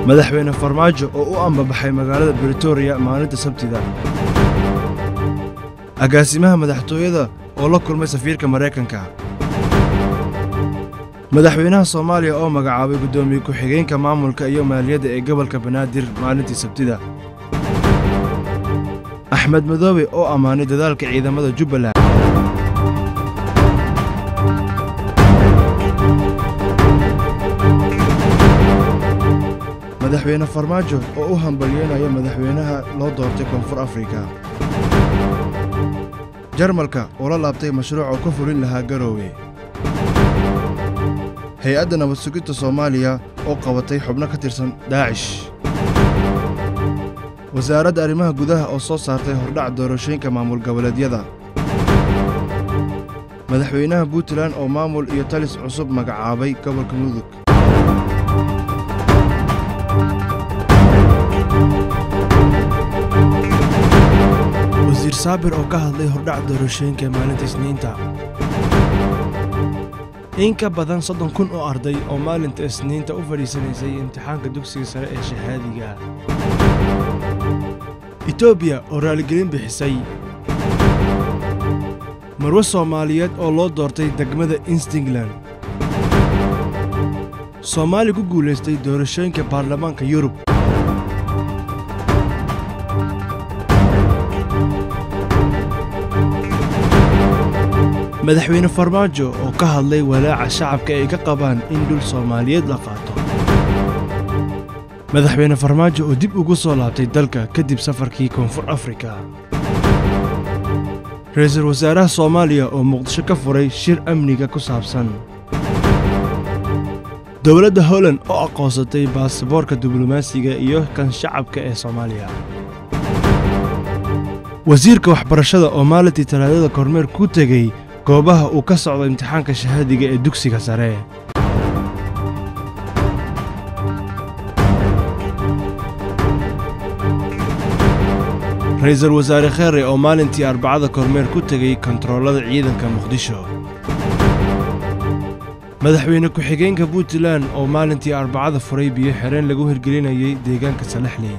madaxweyne farmaajo oo u ambabaxay magaalada britoria maalinta sabtida agaasimaha madaxtooyada oo la kulmay safiirka maraykanka madaxweynaha soomaaliya oo magacaabay guddoomiye ku-xigeenka maamulka iyo maaliyadda ee gobolka banaadir maalintii sabtida axmed madoobe oo ammaanay dadaalka ciidamada jubbaland madaxweyne farmaajo oo u hambalyeynaya madaxweynaha loo doortay koonfur afrika jarmalka oo la laabtay mashruuc oo ka fulin lahaa garoowe hay-adda nabad sugidda soomaaliya oo qabatay xubno ka tirsan daacish wasaaradda arrimaha gudaha oo soo saartay hordhac doorashooyinka maamul goboleedyada madaxweynaha puntland oo maamul iyo talis cusub magacaabay gobolka mudug wasiir saabir oo ka hadlay hordhac doorashooyinka maalinta isniinta in ka badan soddon kun oo arday oo maalinta isniinta u fadhiisanaysay imtixaanka dugsiga sare ee shahaadiga etoobiya oo raaligelin bixisay marwe soomaaliyeed oo loo doortay degmada instingland soomaali ku guulaystay doorashooyinka baarlamaanka yurub madaxweyne farmaajo oo ka hadlay walaaca shacabka ay ka qabaan in dhul soomaaliyeed la qaato madaxweyne farmaajo oo dib ugu soo laabtay dalka kadib safarkii koonfur afrika ra-iisul wasaaraha soomaaliya oo muqdisho ka furay shir amniga ku saabsan dowladda holland oo aqoonsatay baasaboorka diblomaasiga iyo kan shacabka ee soomaaliya wasiirka waxbarashada oo maalintii talaadada kormeer ku tegey goobaha uu ka socdo imtixaanka shahaadiga ee dugsiga sare ra-iisul wasaare kheere oo maalintii arbacada kormeer ku tegey kontaroolada ciidanka muqdisho madaxweyne ku-xigeenka puntland oo maalintii arbacada furay biyo xereen lagu hirgelinayay deegaanka salaxley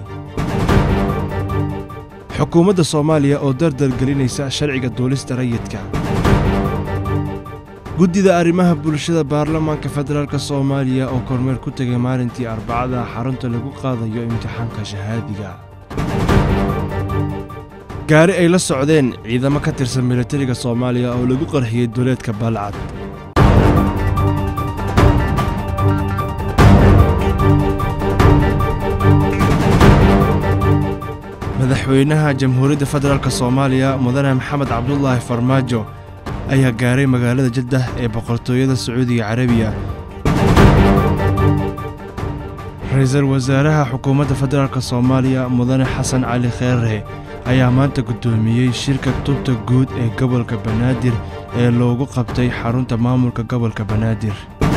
xukuumadda soomaaliya oo dardar gelinaysa sharciga duulista rayidka guddida arrimaha bulshada baarlamaanka federaalk soomaaliya oo kormeer ku tegay maalintii arbacada xarunta lagu qaadayo imtixaanka shahaadiga gaari ay la socdeen ciidamo ka tirsan militariga soomaaliya oo lagu qarxiyey duleedka baalcad madaxweynaha jamhuuriyadda federaalk soomaaliya mudane maxamed cabdulaahi farmaajo ayaa gaaray magaalada jaddah ee boqortooyada sacuudiga carabiya ra-iisul wasaaraha xukuumadda federaalk soomaaliya mudane xasan cali kheere ayaa maanta guddoomiyey shirka tubta guud ee gobolka banaadir ee loogu qabtay xarunta maamulka gobolka banaadir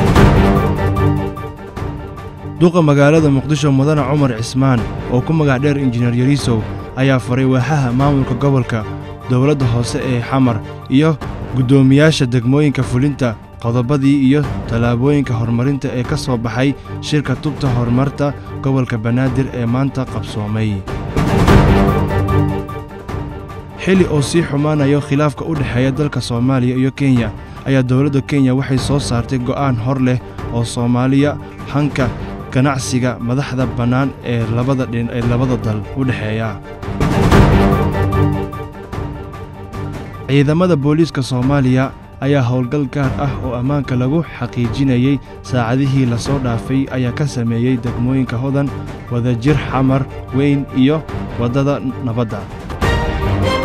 duqa magaalada muqdisho mudane cumar cismaan oo ku magac dheer injineer yariisow ayaa faray waaxaha maamulka gobolka dowladda hoose ee xamar iyo guddoomiyaasha degmooyinka fulinta qodobadii iyo tallaabooyinka horumarinta ee ka soo baxay shirka tubta horumarta gobolka banaadir ee maanta qabsoomay xili oo sii xumaanayo khilaafka u dhexeeya dalka soomaaliya iyo kenya ayaa dowladda kenya waxay soo saartay go'aan hor leh oo soomaaliya hanka ganacsiga madaxda bannaan ee labada dhin ee labada dal u dhexeeya ciidamada booliiska soomaaliya ayaa howlgal gaar ah oo ammaanka lagu xaqiijinayey saacadihii lasoo dhaafay ayaa ka sameeyey degmooyinka hodan wadajir xamar weyn iyo waddada nabadda